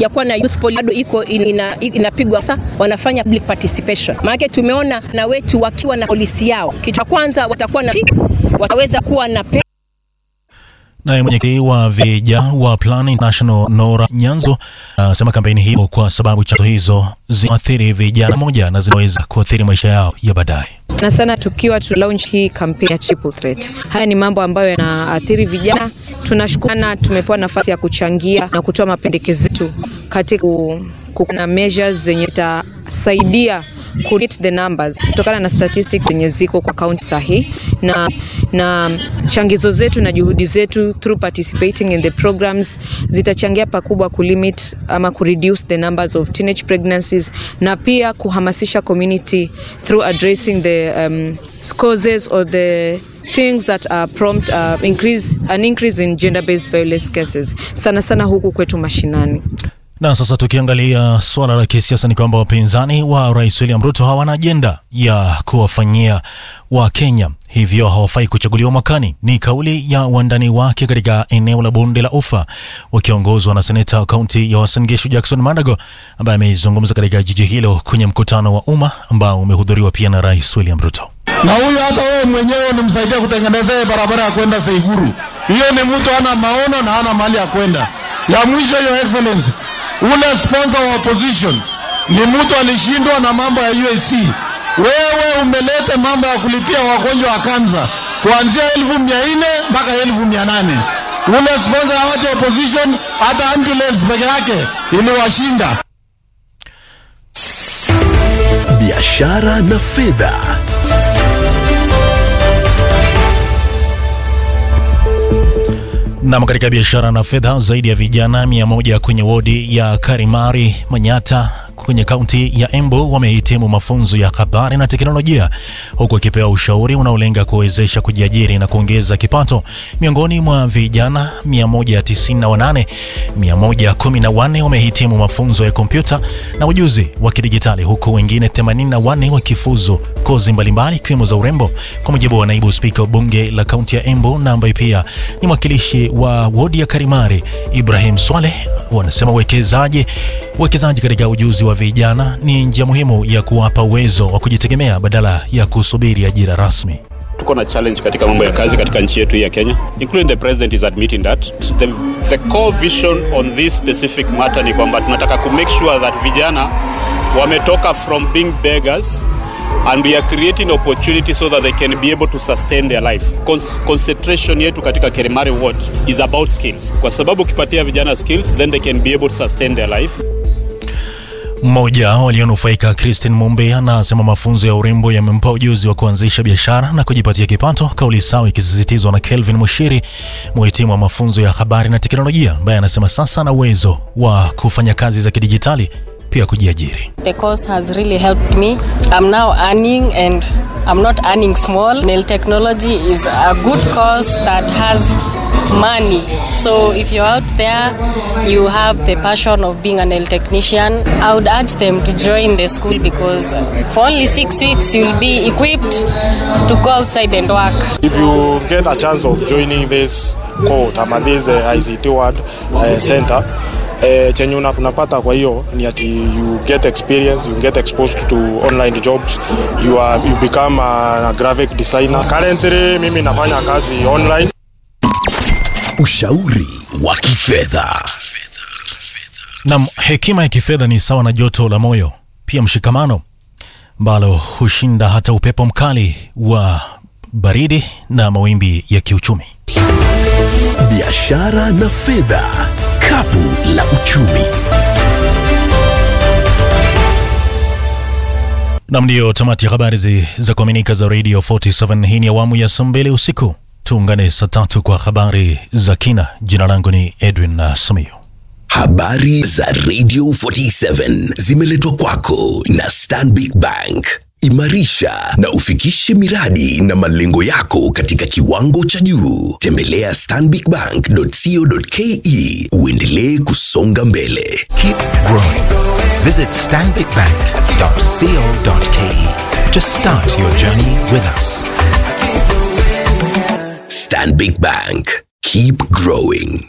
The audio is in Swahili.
hatujakuwa na youth poll bado iko ina, inapigwa sasa, wanafanya public participation. Maana tumeona na wetu wakiwa na polisi yao, kitu cha kwanza watakuwa na wataweza kuwa na pe Naye mwenyekiti wa vijana wa Plan International Nora Nyanzo anasema kampeni hiyo kwa sababu chanzo hizo zinaathiri vijana moja na zinaweza kuathiri maisha yao ya baadaye na sana tukiwa tu launch hii kampeni ya triple threat. Haya ni mambo ambayo yanaathiri vijana. Tunashukuru tumepewa nafasi ya kuchangia na kutoa mapendekezo yetu katika kuna measures zenye zitasaidia ku hit the numbers kutokana na statistics zenye ziko kwa kaunti sahihi na, na changizo zetu na juhudi zetu through participating in the programs zitachangia pakubwa kulimit ama kureduce the numbers of teenage pregnancies na pia kuhamasisha community through addressing the um, causes or the things that uh, prompt uh, increase, an increase in gender based violence cases sana sana huku kwetu mashinani. Na sasa tukiangalia suala la kisiasa ni kwamba wapinzani wa Rais William Ruto hawana ajenda ya kuwafanyia wa Kenya, hivyo hawafai kuchaguliwa mwakani. Ni kauli ya wandani wake katika eneo la bonde la Ufa wakiongozwa na seneta wa kaunti ya Uasin Gishu Jackson Madago ambaye amezungumza katika jiji hilo kwenye mkutano wa umma ambao umehudhuriwa pia na Rais William Ruto. Na huyu hata wewe mwenyewe unamsaidia kutengeneza barabara ya kwenda Seiguru. Hiyo ni mtu ana maono na ana mali ya kwenda. Ya mwisho, hiyo excellency ule sponsor wa opposition ni mtu alishindwa na mambo ya UAC. Wewe umeleta mambo ya kulipia wagonjwa wa kansa kuanzia elfu mia nne mpaka elfu mia nane Ule sponsor ya watu opposition, hata ambulance peke yake iliwashinda. Biashara na fedha. Nam, katika biashara na fedha, zaidi ya vijana mia moja kwenye wodi ya Karimari Manyata kwenye kaunti ya Embu wamehitimu mafunzo ya habari na teknolojia huku wakipewa ushauri unaolenga kuwezesha kujiajiri na kuongeza kipato. Miongoni mwa vijana 198, 114 wamehitimu mafunzo ya kompyuta na ujuzi wa kidijitali huku wengine 84 wakifuzu kozi mbalimbali ikiwemo za urembo, kwa mujibu wa naibu spika wa bunge la kaunti ya Embu na ambaye pia ni mwakilishi wa wodi ya Karimari Ibrahim Swaleh. Wanasema uwekezaji uwekezaji katika ujuzi wa vijana ni njia muhimu ya kuwapa uwezo wa kujitegemea badala ya kusubiri ajira rasmi. Tuko na challenge katika mambo ya kazi katika nchi yetu ya Kenya, including the president is admitting that the, the core vision on this specific matter ni kwamba tunataka ku make sure that vijana wametoka from being beggars and we are creating opportunity so that they can be able to sustain their life. Con concentration yetu katika Kerimari ward is about skills, kwa sababu ukipatia vijana skills then they can be able to sustain their life. Mmoja walionufaika Christine Mumbe anasema mafunzo ya urembo yamempa ujuzi wa kuanzisha biashara na kujipatia kipato, kauli sawa ikisisitizwa na Kelvin Mushiri, mhitimu wa mafunzo ya habari na teknolojia, ambaye anasema sasa ana uwezo wa kufanya kazi za kidijitali pia kujiajiri. The course has really helped me. I'm now earning and I'm not earning small. Nail technology is a good course that has money. So if you're out there, you have the passion of being a nail technician, I would urge them to join the school because for only six weeks you'll be equipped to go outside and work. If you get a chance of joining this code ama this uh, ICT Word uh, center eh, chenye unapata kwa hiyo ni ati you get experience you get exposed to online jobs you, are, you become a, a graphic designer currently mimi nafanya kazi online Ushauri wa kifedha. Nam, hekima ya kifedha ni sawa na joto la moyo, pia mshikamano ambalo hushinda hata upepo mkali wa baridi na mawimbi ya kiuchumi. Biashara na fedha, kapu la uchumi. Nam, ndiyo tamati ya habari zi, za kuaminika za Radio 47. Hii ni awamu ya saa mbili usiku. Tuungane saa tatu kwa habari za kina. Jina langu ni Edwin uh, Samiyo. Habari za Radio 47 zimeletwa kwako na Stanbic Bank. Imarisha na ufikishe miradi na malengo yako katika kiwango cha juu. Tembelea stanbicbank.co.ke uendelee kusonga mbele. Keep growing. Visit stanbicbank.co.ke to start your journey with us. Stanbic Bank. Keep growing.